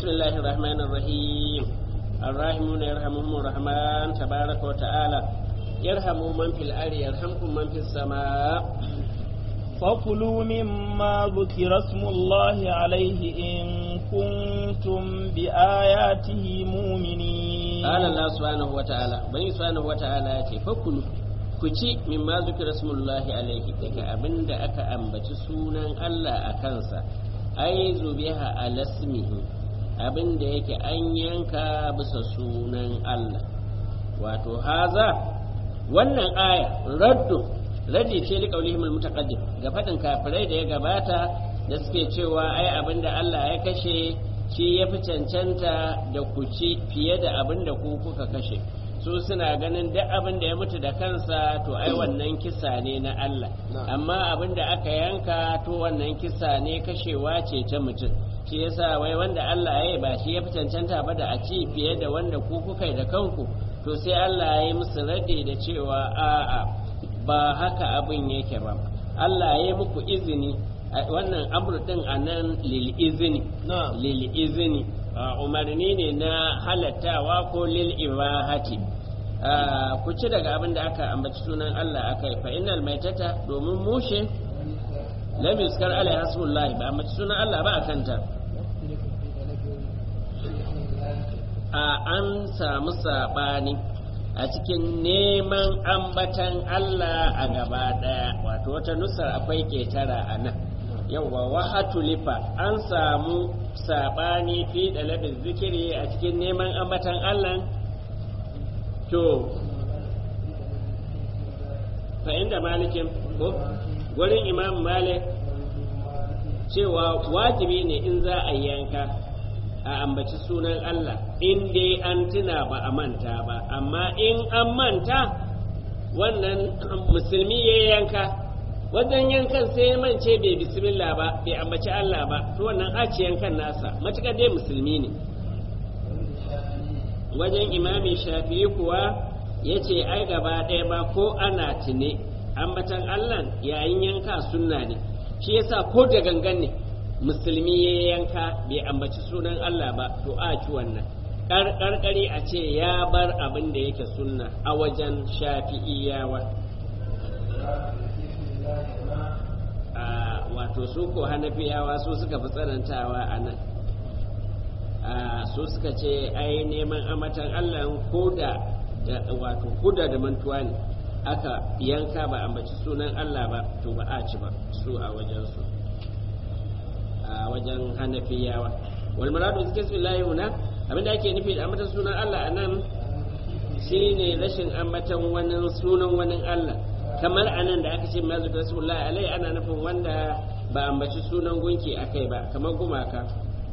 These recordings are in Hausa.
بسم الله الرحمن الرحيم الراحمون يرحمهم الرحمن تبارك وتعالى يرحم من في الأرض يرحمكم من في السماء فكلوا مما ذكر اسم الله عليه إن كنتم بآياته مؤمنين قال الله سبحانه وتعالى بني سبحانه وتعالى فكلوا ku ci min ma zukira smullahi alaihi daga abin da aka ambaci sunan Allah a kansa ai zubiha alasmihi abin da yake an yanka bisa sunan Allah wato haza wannan aya raddu raddi ce li qaulihim almutaqaddim ga fadin kafirai da ya gabata da suke cewa ai abin da Allah ya kashe shi ya fi cancanta da ku ci fiye da abin da ku kuka kashe su suna ganin duk abin da ya mutu da kansa to ai wannan kisa ne na Allah amma abin da aka yanka to wannan kisa ne kashewa ce ta mutum shi yasa wai wanda Allah ya yi ba shi ya fi cancanta ba da a ci fiye da wanda ku kuka yi da kanku to sai Allah ya yi musu rade da cewa a'a ba haka abin yake ba Allah ya yi muku izini wannan amur din a nan lil izini lil izini umarni ne na halattawa ko lil ibahati ku ci daga abin da aka ambaci sunan Allah aka yi fa innal maitata domin mushe lam yuskar alai hasbullahi ba ambaci sunan Allah ba akan ta a an samu sabani a cikin neman ambatan Allah a gaba daya wato wata nusar akwai ketara a nan yawwa wahatulifa an samu sabani fi dalabin zikiri a cikin neman ambatan Allah to fa inda malikin ko gurin imam malik cewa wajibi ne in za a yanka a ambaci sunan Allah in dai an tuna ba a manta ba amma in an manta wannan musulmi ya yanka wajen yankan sai ya mance bai bismillah ba bai ambaci Allah ba to wannan aci yankan nasa matukar dai musulmi ne wajen imami shafi'i kuwa ya ce ai gaba ɗaya ba ko ana tune ambatan Allah yayin yanka sunna ne shi yasa ko da gangan ne musulmi ya yanka bai ambaci sunan Allah ba to a ci wannan karkari a ce ya bar abin da yake sunna a wajen shafi'iyawa wato su ko hanafiyawa su suka fi tsanantawa a nan su suka ce ai neman amatan Allah koda da wato koda da mantuwa ne aka yanka ba ambaci sunan Allah ba to ba a ci ba su a wajen su a wajen hanafiyawa wal maradu zikr billahi huna abinda ake nufi da ambatan sunan Allah anan shine rashin ambatan wani sunan wani Allah kamar anan da aka ce mazu rasulullahi alai ana nufin wanda ba ambaci sunan gunki akai ba kamar gumaka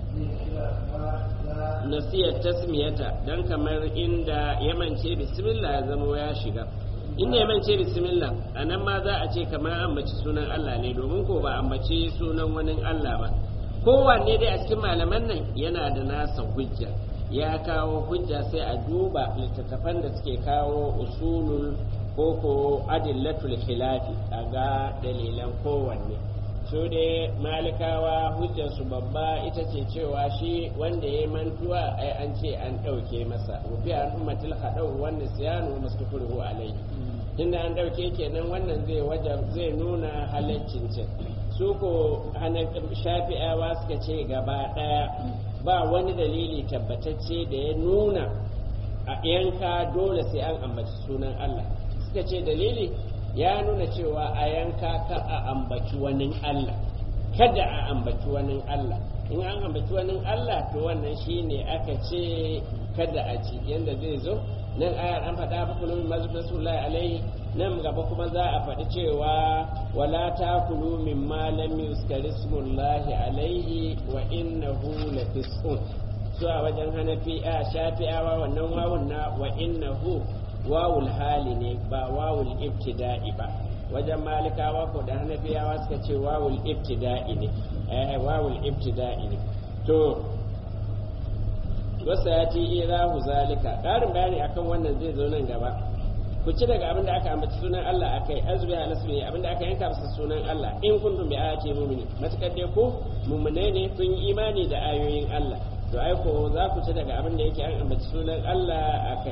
nasiyar tasmiyata don kamar inda yamance bismillah ya zama ya shiga inda yamance bismillah a nan ma za a ce kamar ambaci sunan Allah ne domin ko ba ambaci sunan wani Allah ba kowanne dai a cikin malaman nan yana da nasa hujja ya kawo hujja sai a duba littattafan da suke kawo usulul ko ko adillatul khilafi a ga dalilan kowanne su dai malikawa hujjarsu babba ita ce cewa shi wanda ya mantuwa ai an ce an ɗauke masa rufi an ummatil haɗau wanda siyanu masu furhu alai tunda an ɗauke kenan wannan zai wajen zai nuna halaccin cin su ko shafi'awa suka ce gaba ɗaya ba wani dalili tabbatacce da ya nuna a yanka dole sai an ambaci sunan Allah suka ce dalili ya nuna cewa a yanka ka a ambaci wani Allah kada a ambaci wani Allah in an ambaci wani Allah to wannan shine aka ce kada a ci yanda zai zo nan ayar an faɗa fa kullu mazu rasulullahi alaihi nan gaba kuma za a faɗi cewa wala takulu mimma lam yuzkar ismullahi alaihi wa innahu lafisqun su a wajen hanafi a shafi'awa wannan wawun na wa innahu wawul hali ne ba wawul ibtida'i ba wajen malikawa ko da hanafiyawa suka ce wawul ibtida'i ne eh wawul ibtida'i ne to wasa ya ti irahu zalika ƙarin bayani akan wannan zai zo nan gaba ku ci daga abin da aka ambaci sunan Allah akai azbi ala sunni abin da aka yanka masa sunan Allah in kuntum bi ayati mu'minin matakar dai ko mu'mine ne kun yi imani da ayoyin Allah to ai ko za ku ci daga abin da yake an ambaci sunan Allah a kai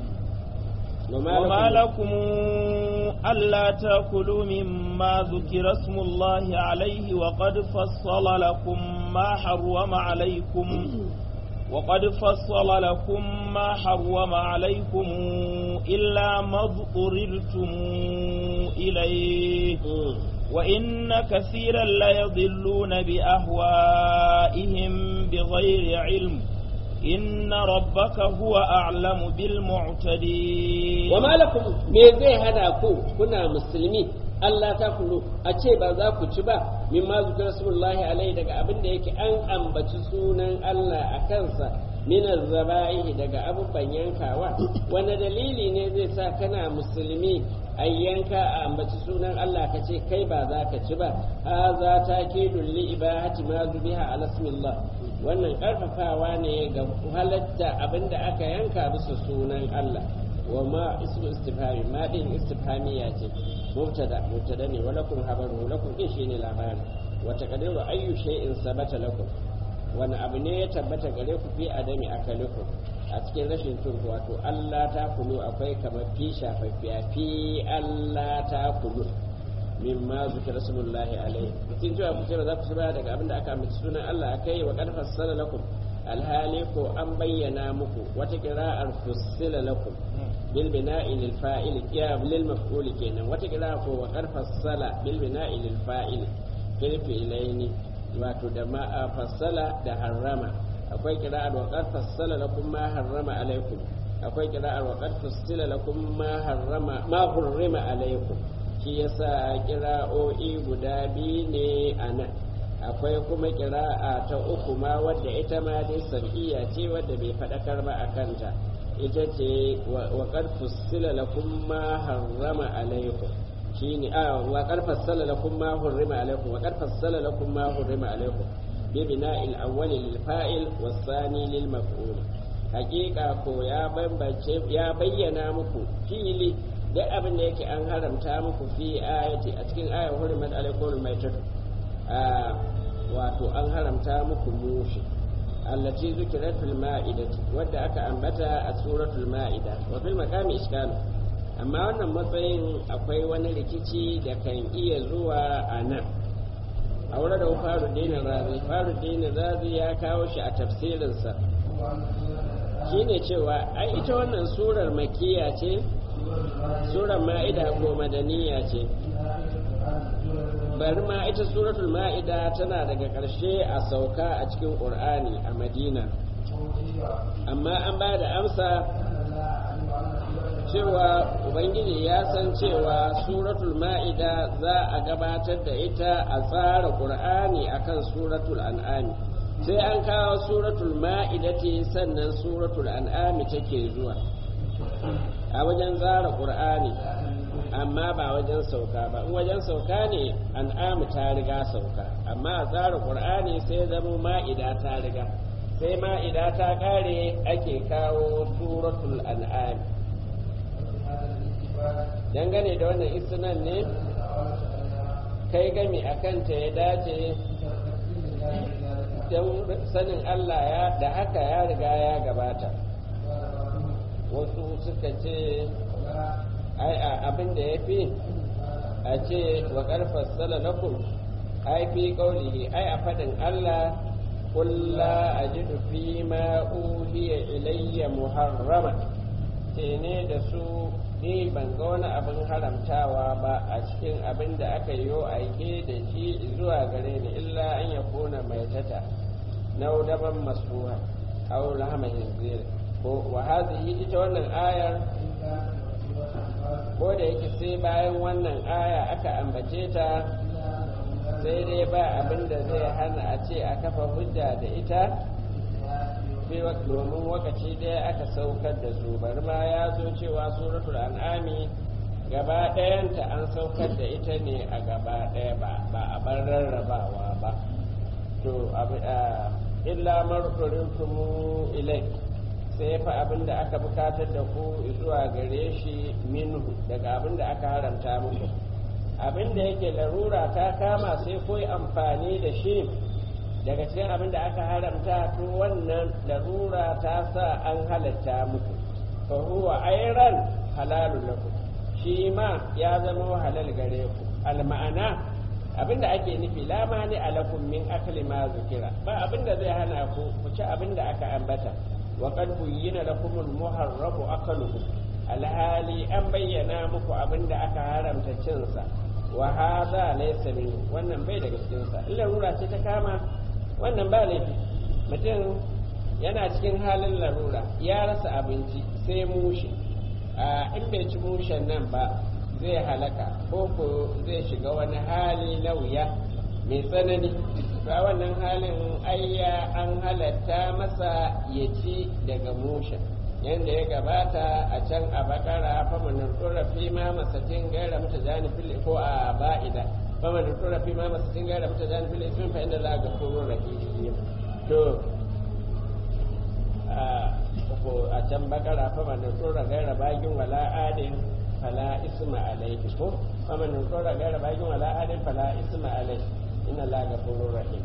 وما لكم ألا تأكلوا مما ذكر اسم الله عليه وقد فصل لكم ما حرم عليكم وقد فصل لكم ما حرم عليكم إلا ما اضطررتم إليه وإن كثيرا ليضلون بأهوائهم بغير علم إن ربك هو أعلم بالمعتدين وما لكم ميزي هذا كو كنا مسلمين Allah ta kulu a ce ba za ku ci ba min ma zukar rasulullahi alaihi daga abin da yake an ambaci sunan Allah a kansa minar zaba'ihi daga abubuwan yankawa wani dalili ne zai sa kana musulmi a yanka a ambaci sunan Allah ka ce kai ba za ka ci ba ha za ta ke dulli ibahati ma zubiha alasmillah wannan karfafawa ne ga halatta abin da aka yanka bisa sunan Allah wa ma ismu istifhami ma din istifhamiya ce mubtada mubtada ne wa lakum habaru lakum din shine labari wa taqdiru ayyu shay'in sabata lakum wani abu ne ya tabbata gare ku fi adami akalikum a cikin rashin turku wato Allah ta kulu akwai kamar fi shafaffiya fi Allah ta kulu mimma zikra rasulullahi alaihi kin cewa ku ce ba za ku ba daga abin da aka amince sunan Allah akai wa qad fassala lakum alhali ko an bayyana muku wata kira'ar fussila lakum bil bina'i lil fa'il qiyam lil maf'ul kenan wata kira'a ko wa qad fassala bil bina'i lil fa'il fil fi'laini wato da ma fassala da harrama akwai kira'ar wa qad fassala lakum ma harrama alaikum akwai kira'ar wa qad fassala lakum ma harrama ma hurrima alaikum shi yasa kira'o'i guda biyu ne anan akwai kuma kira'a ta uku ma wadda ita ma dai sab'iyya ce wadda bai faɗakar ba a kanta ita ce wa qad fussila lakum ma harrama alaikum shine a wa qad fassala lakum ma hurrima alaikum wa qad fassala lakum ma hurrima alaikum bi bina'il awwal lil fa'il was thani lil maf'ul haqiqa ko ya bambance ya bayyana muku fili duk abin da yake an haramta muku fi ayati a cikin ayar hurrimat alaikum maitatu wato an haramta muku mushi allati zukirat fil ma'idati wadda aka ambata a suratul ma'ida wa fil maqami iskal amma wannan matsayin akwai wani rikici da kan iya zuwa a nan a wurin da faru dinin razi faru dinin razi ya kawo shi a tafsirinsa shine cewa ai ita wannan surar makiya ce surar ma'ida ko madaniya ce bari ma ita suratul ma'ida tana daga ƙarshe a sauka a cikin ƙur'ani a madina amma an ba da amsa cewa ubangiji ya san cewa suratul ma'ida za a gabatar da ita a tsara ƙur'ani akan suratul an'ami sai an kawo suratul ma'idati sannan suratul an'ami take zuwa a wajen tsara ƙur'ani amma ba wajen sauka ba in wajen sauka ne an'amu ta riga sauka amma a tsara qur'ani sai zama ma'ida ta riga sai ma'ida ta kare ake kawo suratul an'am dangane da wannan isnan ne kai gami a kanta ya dace don sanin Allah ya da haka ya riga ya gabata wasu suka ce ai abin da ya fi a ce wa ƙarfar salalakum ai fi ƙaunihi ai a faɗin Allah kulla a ji fi ma uhiya ilayya muharrama ce ne da su ni ban ga wani abin haramtawa ba a cikin abin da aka yi aike da shi zuwa gare ni illa an ya kona mai tata na daban masuha aw lahama hinzir ko wa hadhihi ita wannan ayar ko da yake sai bayan wannan aya aka ambace ta sai dai ba abin da zai hana a ce a kafa hujja da ita domin wakaci ɗaya aka saukar da su bari ma ya zo cewa suratul an'ami gaba ɗayanta an saukar da ita ne a gaba ɗaya ba a bar rarrabawa ba to illa marfurinkumu ilai sai fa abin da aka bukatar da ku zuwa gare shi minhu daga abin da aka haramta muku abin da yake larura ta kama sai koyi amfani da shi daga cikin abin da aka haramta to wannan larura ta sa an halatta muku fa huwa ayran halalun lakum shi ma ya zama halal gare ku al ma'ana abinda ake nufi la mani alakum min akli ma zukira ba abinda zai hana ku ku ci abinda aka ambata wa qad buyyina lakum al muharrabu akaluhu alhali an bayyana muku abinda aka haramta cin sa wa hadha laysa min wannan bai daga cikin sa illa rura ce ta kama wannan ba laifi mutum yana cikin halin larura ya rasa abinci sai mushi in bai ci mushen nan ba zai halaka ko ko zai shiga wani hali na wuya mai tsanani to a wannan halin ayya an halatta masa ya ci daga mushen yadda ya gabata a can a bakara famanin tsorafi ma masatin gaira mata jani fili ko a ba'ida famanin tsorafi ma masatin gaira mata jani fili sun fa inda za a ga kuro rahim to a can bakara famanin tsora gaira bagin wala adin fala isma alaihi ko famanin tsora gaira bagin wala adin fala isma alaihi ina la gafurur rahim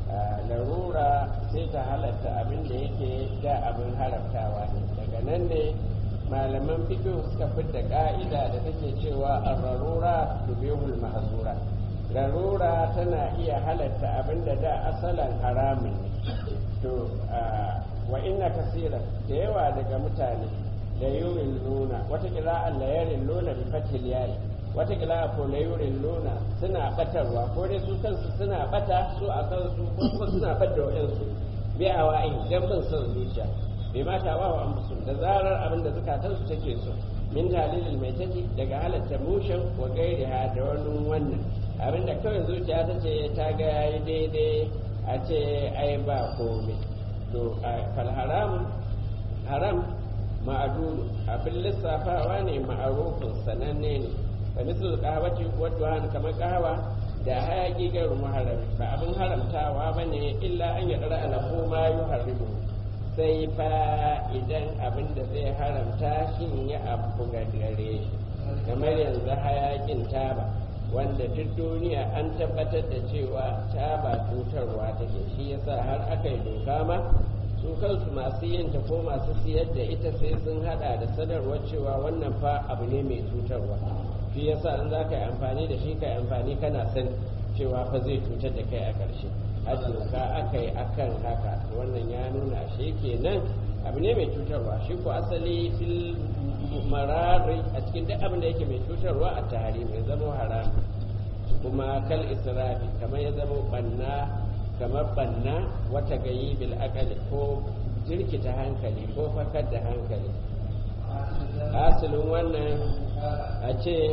larura sai ta halatta abin da yake da abin haramtawa ne daga nan ne malaman fiqh suka fidda ka'ida da take cewa ar-rarura tubihul mahzura larura tana iya halatta abin da da asalan haramun ne to wa inna kasira da yawa daga mutane da yurin luna wata kira'an la yarin luna bi fatil yayi wata kira'a ko la yurin luna suna batarwa ko dai su kansu suna bata su a kansu ko kuma suna bada wayansu bi a wa'in dan bin son zuciya bai mata wa wa amsu da zarar abin da zukatansu take so min dalilin mai take daga halatta mushin wa gairiha da wani wannan abin da kawai zuciya ta ce ta ga yayi daidai a ce ai ba komai to fal haram haram ma'adulu abin lissafawa ne ma'arufin sananne ne fa misal qahwati wa duhan kamar qahawa da hayaki ga muharram ba abin haramtawa bane illa an yadara ala ko ma yuharrimu sai fa idan abin da zai haramta shi ya abu ga gare shi kamar yanzu hayakin taba wanda duk duniya an tabbatar da cewa taba cutarwa take shi yasa har aka yi doka ma su kansu masu yin ta ko masu siyar da ita sai sun hada da sanarwar cewa wannan fa abu ne mai cutarwa shi yasa in za ka yi amfani da shi ka yi amfani kana san cewa fa zai cutar da kai a ƙarshe a doka aka yi akan haka wannan ya nuna shi kenan abu ne mai cutarwa shi ko asali fil marari a cikin duk abin da yake mai cutarwa a tare mai zama haram kuma kal israfi kamar ya zama banna kamar banna wata gayi bil akali ko jirkita hankali ko fakar da hankali asalin wannan a ce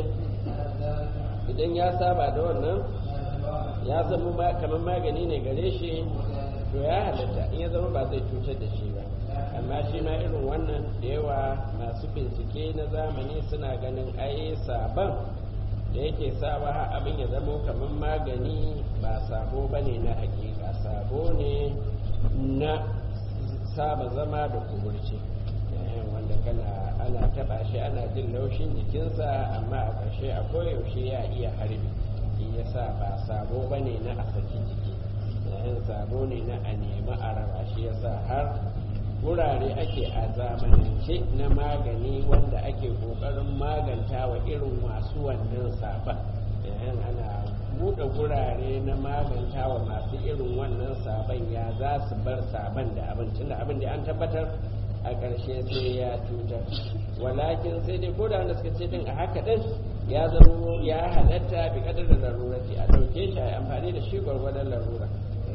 idan ya saba da wannan ya zama kamar magani ne gare shi to ya halatta in ya zama ba zai cutar da shi ba amma shi ma irin wannan da yawa masu bincike na zamani suna ganin ai sabon da yake sawa har abin ya zama kamar magani ba sabo ba ne na hakika sabo ne na saba zama da kuburci wanda kana ana taba shi ana jin laushin jikinsa amma a ƙarshe a koyaushe ya iya harbi shi yasa ba sabo ba ne na a saki jiki yayin sabo ne na a nemi a raba shi yasa har wurare ake a zamanance na magani wanda ake kokarin maganta wa irin masu wannan saban yayin ana buɗe gurare na maganta wa masu irin wannan saban ya za su bar saban da abincin da abin da an tabbatar a ƙarshe sai ya cutar walakin sai dai ko da wanda suka ce din a haka din ya zama ya halatta bi kadar da larurati a ɗauke shi a amfani da shi gwargwadon larura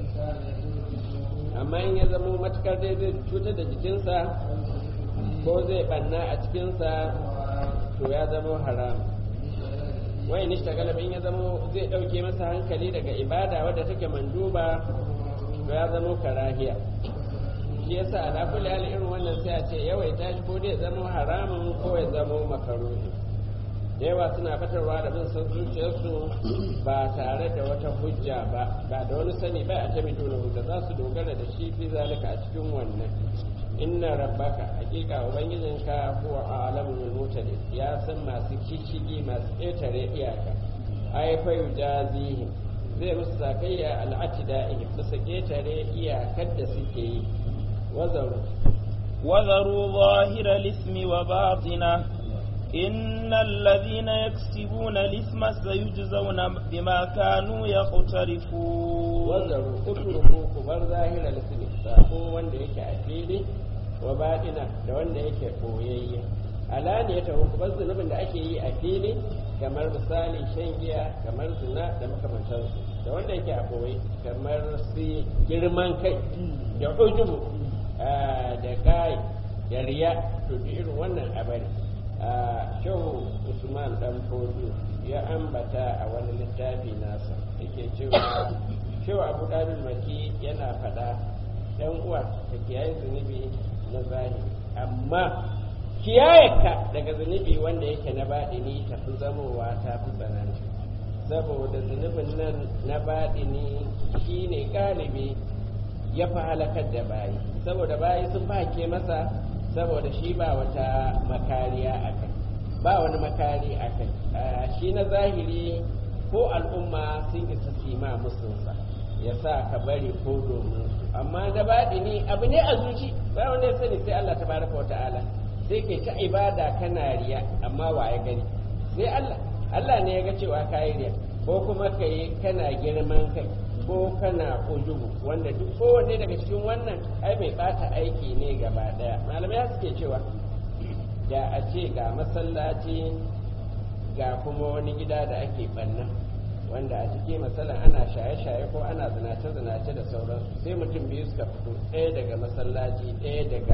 amma in ya zama matukar dai zai cutar da jikinsa ko zai banna a cikinsa to ya zama haram wai ni ta galibin ya zama zai ɗauke masa hankali daga ibada wadda take manduba to ya zama karahiya shi yasa ala kulli hal irin wannan sai a ce yawaita shi ko dai zama haramun ko ya zama makaruhi da yawa suna batarwa da bin san zuciyarsu ba tare da wata hujja ba ba da wani sani ba a ta mai dole hujja za su dogara da shi fi zalika a cikin wannan inna rabbaka hakika ubangijinka huwa a'lamu bil mutadin ya san masu kishigi masu ƙetare iyaka ai fa yujazihim zai musu sakayya al'atida'i bisa ketare iyakar da suke yi wazaru وذروا ظاهر الإثم وباطنه إن الذين يكسبون الإثم سيجزون بما كانوا يقترفون wazaru utruku ku bar zahirar ismi sako wanda yake a fili wa baɗina da wanda yake koyayye alaniyata ku bar zunubin da ake yi a fili kamar misali shan giya kamar zina da makamantansu da wanda yake a koyi kamar su girman kai da ujubu da kai da riya to duk irin wannan abari shehu usman dan fodu ya ambata a wani littafi nasa yake cewa shehu abu dalil maki yana faɗa ɗan uwa ka kiyaye zunubi na zahiri amma kiyayeka daga zunubi wanda yake na baɗini tafi zamowa ta fi tsanani saboda zunubin nan na baɗini shine galibi ya fi halakar da bayi saboda bayi sun ke masa saboda shi ba wata makariya a kai ba wani makari a kai shi na zahiri ko al'umma sun isa sima musunsa ya sa ka bari ko domin su amma na baɗini abu ne a zuci ba wanda ya sani sai Allah tabaraka wa ta'ala sai kai ta ibada kana riya amma wa ya gani sai Allah Allah ne ya ga cewa ka yi riya ko kuma ka yi kana girman kai ko kana ujubu wanda duk kowanne daga cikin wannan ai mai bata aiki ne gaba daya malamai suke cewa da a ce ga masallaci ga kuma wani gida da ake banna wanda a ciki masalan ana shaye-shaye ko ana zinace-zinace da sauransu sai mutum biyu suka fito ɗaya daga masallaci ɗaya daga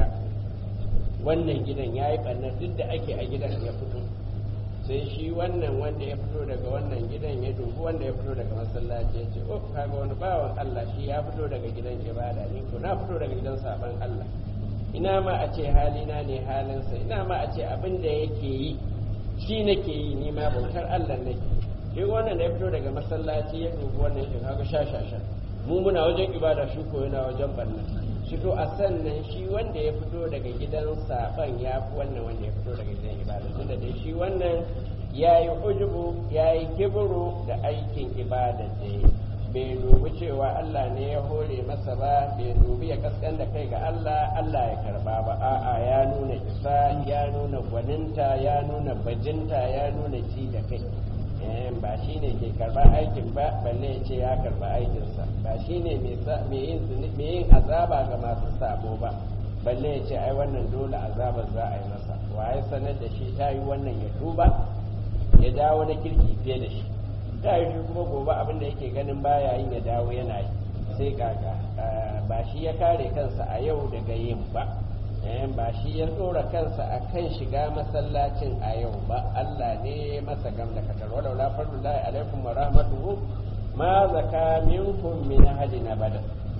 wannan gidan ya yi ɓannar duk da ake a gidan ya fito sai shi wannan wanda ya fito daga wannan gidan ya dubi wanda ya fito daga masallaci ya ce oh kaga wani bawan Allah shi ya fito daga gidan ibada ne ko na fito daga gidan saban Allah ina ma a ce halina ne halinsa ina ma a ce abin da yake yi shi nake yi ni ma bautar Allah nake duk wannan da ya fito daga masallaci ya dubi wannan shi kaga shashasha mu muna wajen ibada shi ko yana wajen barna shi to a sannan shi wanda ya fito daga gidan saban ya fi wannan wanda ya fito daga gidan ibada tunda dai shi wannan ya yi ujubu ya yi kiburu da aikin ibada da ya bai dubi cewa Allah ne ya hore masa ba bai dubi ya kaskan da kai ga Allah Allah ya karba ba a'a ya nuna isa ya nuna gwaninta ya nuna bajinta ya nuna ci da kai ba shi ne ke karba aikin ba balle ya ce ya karba aikinsa ba shi ne mai yin azaba ga masu sabo ba balle ya ce ai wannan dole azabar za a yi masa waye sanar da shi ta yi wannan ya tuba ya dawo na kirki fiye da shi ta yi shi kuma gobe abin da yake ganin baya yin ya dawo yana yi sai kaka ba shi ya kare kansa a yau daga yin ba ba shi ya tsora kansa a kan shiga masallacin a yau ba Allah ne masa gam da katar walau la fardullahi alaikum wa rahmatuhu ma zaka minkum min ahadin abada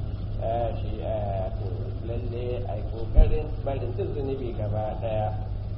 shi lalle ai kokarin barin duk zunubi gaba daya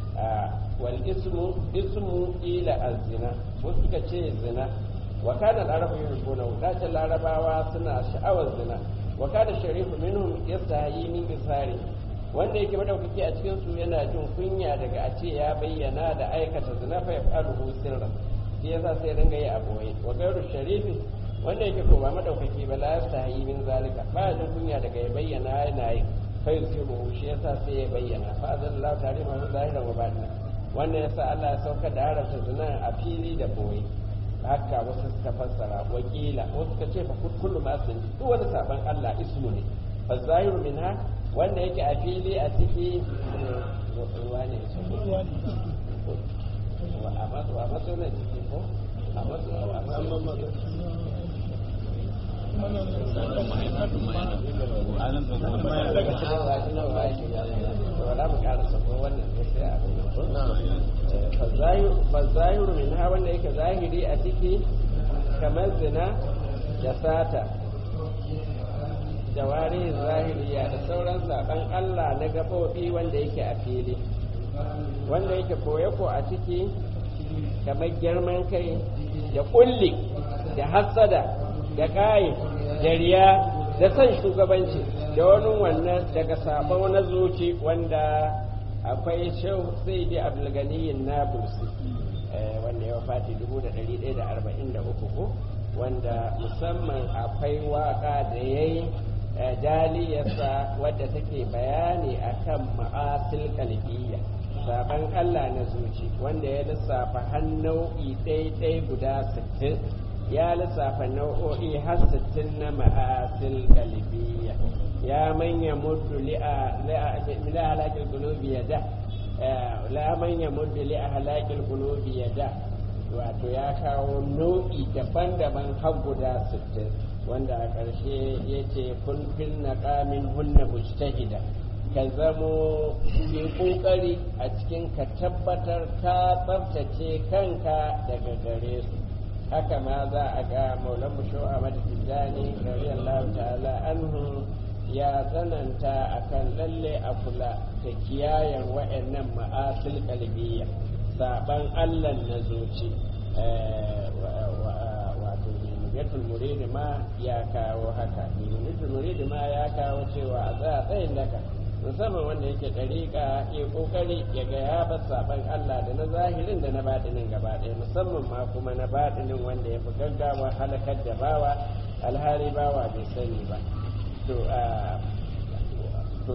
wal ismu ismu ila azina ko suka ce zina wa kana al-arabu yuhibbuna da larabawa suna sha'awar zina wa kana sharifu minhum yastahi min isari wanda yake madaukaki a cikin su yana jin kunya daga a ce ya bayyana da aikata zina fa yaf'aluhu sirran shi yasa sai ringa yi a boye wa gairu sharifi wanda yake ko ba madaukaki ba la yastahi min zalika ba jin kunya daga ya bayyana yana yi fa yusiru shi yasa sai ya bayyana fa azallahu ta'ala ma zahiran wa batina wannan yasa Allah ya sauka da haramta zina a fili da boye haka wasu suka fassara wakila wasu suka ce fa kullu ma sun duk wani saban Allah ismu ne fa zahiru minha wanda yake a fili a ciki ruwa ne a matso na ciki ko a matso a matso daga cikin zafi na ba shi wala mu ƙara sako wannan ne sai a fa zahiru min ha wanda yake zahiri a ciki kamar zina da sata jawari zahiriya da sauran saban Allah na gaɓoɓi wanda yake a fili wanda yake koye ko a ciki kamar girman kai da ƙulli da hassada da ƙayi da riya da son shugabanci da wani wannan daga sabon na zuci wanda akwai shehu sai dai abdulganiyin na bursi wanda ya fati 1143 ko wanda musamman akwai waka da ya yi jaliyarsa wadda take bayani akan ma'asil kalbiyya saban Allah na zuci wanda ya lissafa har nau'i ɗaiɗai guda sittin ya lissafa nau'o'i har sittin na ma'asil kalbiyya ya manya muddu li'a halakil gunubi ya da la manya muddu li'a halakil gunubi ya da wato ya kawo nau'i daban-daban har guda sittin wanda a ƙarshe ya ce kun fil naqamin hunna mujtahida ka zamo yi ƙoƙari a cikin ka tabbatar ka tsaftace kanka daga gare su haka ma za a ga maulan musho a madadin radiyallahu ta'ala anhu ya tsananta akan lalle a kula da kiyayen wa'annan ma'asil kalbiya saban allah na zuci wato nuniyatul muridi ma ya kawo haka nuniyatul muridi ma ya kawo cewa a tsaya tsayin daka musamman wanda yake ɗariƙa ya ƙoƙari ya ga ya bar saban Allah da na zahirin da na baɗinin gaba ɗaya musamman ma kuma na baɗinin wanda ya fi gaggawa halakar da bawa alhari bawa bai sani ba to to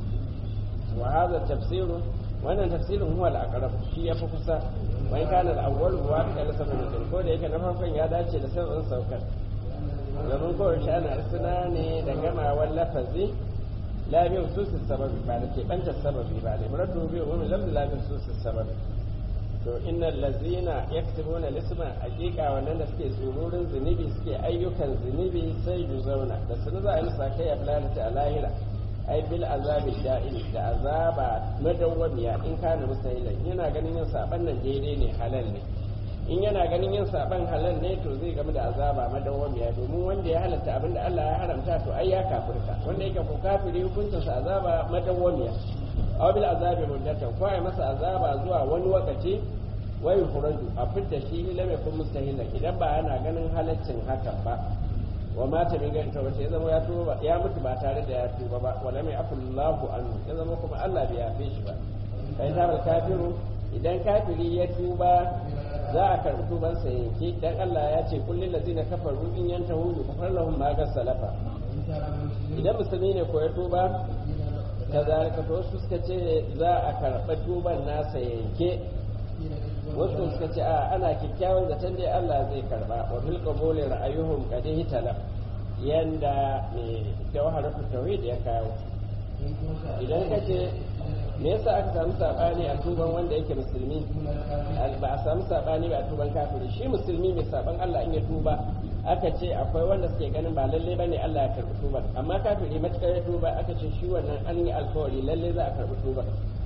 wa hadha tafsiru wannan tafsirin huwa al-aqrab shi yafi kusa wai kana al-awwal huwa da sabon ko da yake na farkon ya dace da sabon saukar domin kowace ana suna ne da gamawar lafazi لا بخصوص السبب بعد كيف أنت السبب بعد مرده بهم لم لا بخصوص السبب to innal lazina yaktubuna lisma hakika wannan da suke tsururin zunubi suke ayyukan zunubi sai ju zauna da sun za a musa kai a lalata a lahira ai bil azabi da'il da azaba madawwamiya in kana musahilan yana ganin yin saban nan daidai ne halal ne in yana ganin yin saban halal ne to zai game da azaba madawwamiya domin wanda ya halatta abin da Allah ya haramta to ai ya kafirta wanda yake ko kafiri hukuncin sa azaba madawwamiya aw bil azabi muddatan ko ai masa azaba zuwa wani lokaci wa yukhraju a fitta shi lam yakun mustahilan idan ba yana ganin halaccin hakan ba wa mata min gani tawbata ya zama ya tuba ya mutu ba tare da ya tuba ba wa lam yafullahu anhu ya zama kuma Allah bai yafe shi ba kai ta kafiru idan kafiri ya tuba za a karɓi tubansa yanke dan Allah ya ce kullum lazina kafaru in yantahu yukfar lahum ma ga salafa idan musulmi ne ko ya tuba kazalika to wasu suka ce za a karɓi tuban nasa yanke wasu suka ce a ana kyakkyawan zaton dai Allah zai karba wa fil qabuli ra'ayuhum qad hitala yanda mai jawharatu tauhid ya kawo idan ka ce me yasa aka samu sabani a tuban wanda yake musulmi ba a samu sabani ba a tuban kafiri shi musulmi mai saban Allah in ya tuba aka ce akwai wanda suke ganin ba lalle bane Allah ya karbi tuban amma kafiri matukar ya tuba aka ce shi wannan an yi alkawari lalle za a karbi tuban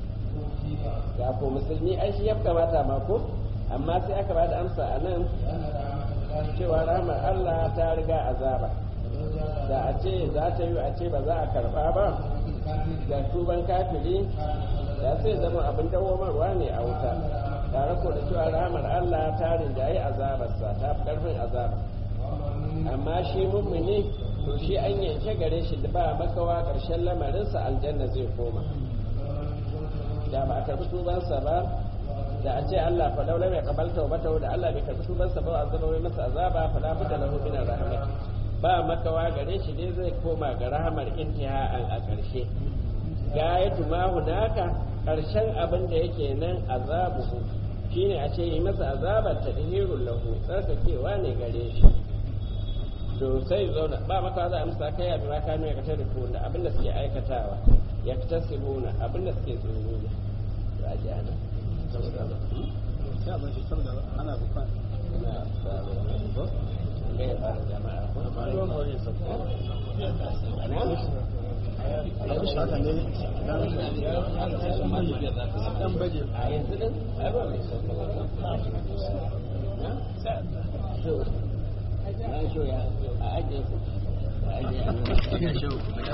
ga ko musulmi ai shi ya kamata ma ko amma sai aka bada amsa a nan cewa rahmar Allah ta riga azaba da a ce za ta yi a ce ba za a karba ba da tuban kafiri da sai zama abin dawomarwa ne a wuta tare ko da cewa rahamar Allah ta rinjaye azabarsa ta fi karfin azaba amma shi mummuni to shi an yanke gare shi da ba makawa ƙarshen lamarinsa aljanna zai koma da ba a karbi tubansa ba da a ce Allah fa laula mai kabalta wa bata da Allah bai karbi tubansa ba azaba wai masa azaba fa la budda lahu min rahmat ba makawa gare shi dai zai koma ga rahamar intiha'an a ƙarshe gayatu ma hunaka ƙarshen abin da yake nan azabuhu shine a ce yi masa azabar tadhirul lahu tsarkakewa ne gare shi to sai zauna ba maka za a musa kai abin ma kanu ya kashe da da abin da suke aikatawa ya fita sibuna abin da suke tsoro ne to a ji ana ana bukwan gaya fara jama'a ko haka ne dan baje a yanzu din ai ba mai sauka ba na so na so ya a ajiye ku a ajiye a nan